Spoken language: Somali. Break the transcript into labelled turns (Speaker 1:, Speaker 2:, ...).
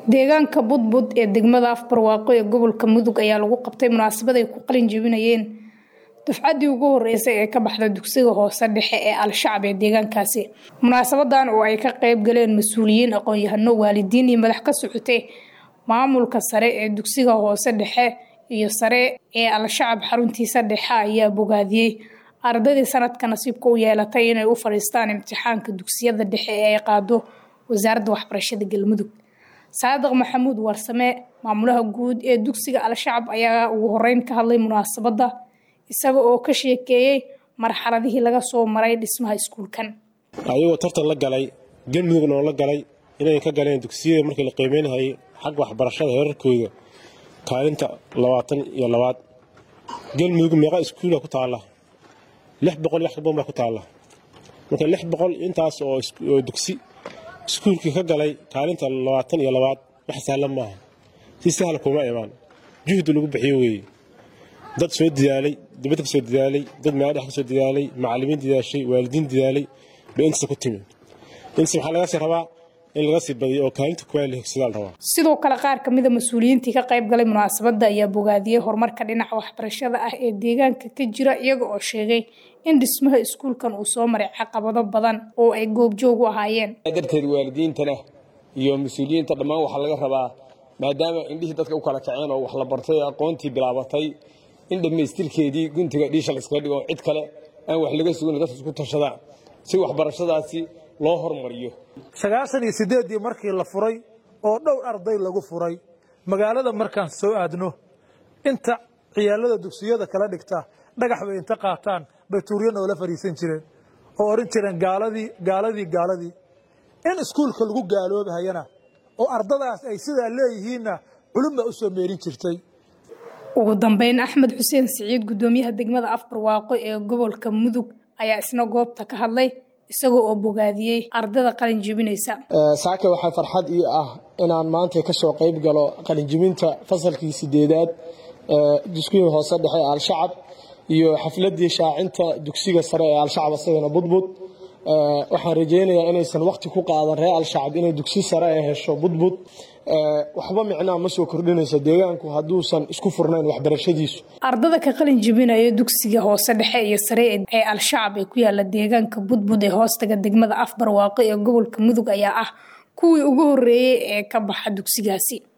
Speaker 1: deegaanka budbud ee degmada afbarwaaqo ee gobolka mudug ayaa lagu qabtay munaasabad ay ku qalin jebinayeen dufcaddii ugu horeysay ee ka baxda dugsiga hoose dhexe ee al-shacab ee deegaankaasi munaasabadan oo ay ka qeyb galeen mas-uuliyiin aqoon-yahano waalidiin iyo madax ka socotay maamulka sare ee dugsiga hoose dhexe iyo sare ee al-shacab xaruntiisa dhexe ayaa bogaadiyey ardaydii sanadka nasiibka u yeelatay inay u fadhiistaan imtixaanka dugsiyada dhexe ee ay qaado wasaaradda waxbarashada galmudug saadiq maxamuud warsame maamulaha guud ee dugsiga al-shacab ayaa ugu horeyn ka hadlay munaasabadda isaga oo ka sheekeeyey marxaladihii laga soo maray dhismaha iskuulkan
Speaker 2: ayagoo tartan la galay galmudugna oo la galay inay ka galeen dugsiyada markii la qiimeynahayay xagga waxbarashada heerarkooda kaalinta labaatan iyo labaad galmudug meeqa iskuula ku taalla lix boqol wax kabadan baa ku taalla marka lix boqol intaas oo dugsi iskuulkii ka galay kaalinta labaatan iyo labaad wax sahlan maaha si sahla kuma imaan juhdi lagu bixiyo weeye dad soo dadaalay dibadda ka soo dadaalay dad meeladhex ka soo dadaalay macallimiin dadaashay waalidiin dadaalay bay intaas ku timi intaas waxaa laga sii rabaa in laga sii badiyo oo kaalinta kuwaa la hegsadaa la rabaa
Speaker 1: sidoo kale qaar ka mida mas-uuliyiintii ka qayb galay munaasabadda ayaa bogaadiyey horumarka dhinaca waxbarashada ah ee deegaanka ka jira iyaga oo sheegay in dhismaha iskuulkan uu soo maray caqabado badan oo ay goobjoog u ahaayeen
Speaker 3: darteed waalidiintana iyo mas-uuliyiinta dhammaan waxaa laga rabaa maadaama indhihii dadka u kala kaceen oo wax la bartay ee aqoontii bilaabatay in dhammaystirkeedii guntiga dhiisha la iskaga dhigo cid kale aan wax laga sugin dadka isku tashadaan si waxbarashadaasi loo hormariyo
Speaker 4: sagaashan iyo siddeeddii markii la furay oo dhowr arday lagu furay magaalada markaan soo aadno inta ciyaalada dugsiyada kala dhigta dhagax bay inta qaataan bay tuuryo noola fadhiisan jireen oo odhan jireen gaaladii gaaladii gaaladii in iskuulka lagu gaaloobahayana oo ardadaas ay sidaa leeyihiinna culum baa u soo meerin jirtay
Speaker 1: ugu dambeyn axmed xuseen siciid guddoomiyaha degmada afbarwaaqo ee gobolka mudug ayaa isna goobta ka hadlay isagoo oo bogaadiyey ardada qalin jebinaysa
Speaker 5: saaka waxaa farxad ii ah inaan maanta ka soo qayb galo qalinjebinta fasalkii sideedaad dugsigii hoose dhexe ee al-shacab iyo xafladii shaacinta dugsiga sare ee al-shacab asagana budbud waxaan rajaynayaa inaysan waqti ku qaadan reer al-shacab inay dugsi sare ay hesho budbud waxba micnaa ma soo kordhinayso deegaanku hadduusan isku furnayn waxbarashadiisu
Speaker 1: ardada ka qalin jebinaya dugsiga hoose dhexe iyo sare ee al-shacab ee ku yaala deegaanka budbud ee hoostaga degmada afbarwaaqo ee gobolka mudug ayaa ah kuwii ugu horeeyey ee ka baxa dugsigaasi